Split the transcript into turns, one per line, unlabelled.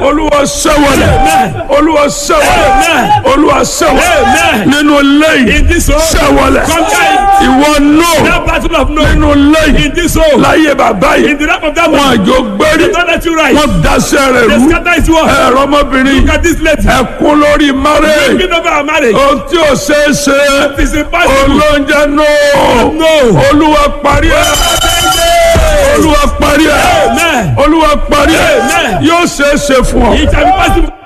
olúwa ṣẹ́wọ̀lẹ̀
Amen.
olúwa ṣẹ́wọ̀lẹ̀
Amen.
olúwa ṣẹ́wọ̀lẹ̀
Amen.
nínú lẹ́yìn
In this home.
ṣẹ́wọ̀lẹ̀
Conquer
ìwọ náà
That battle of no.
nínú lẹ́yìn
In this home.
láyé bàbá
In
yìí
the lap of that
wọn
one.
àjò gbérí
They don't let you rise.
wọn daṣẹ́ rẹ̀
They
rú
scatter his word.
ẹ̀rọ ọmọbìnrin
Look at this lady.
ẹ̀kún lórí márẹ̀
Speaking over our marriage.
ohun tí ò ṣeé ṣe
It is impossible.
olóúnjẹ náà
No.
olúwa parí ẹ̀ olúwa parí ẹ̀
Amen.
olúwa parí ẹ̀
Amen.
yóò ṣeé ṣe fún ọ
It shall be possible.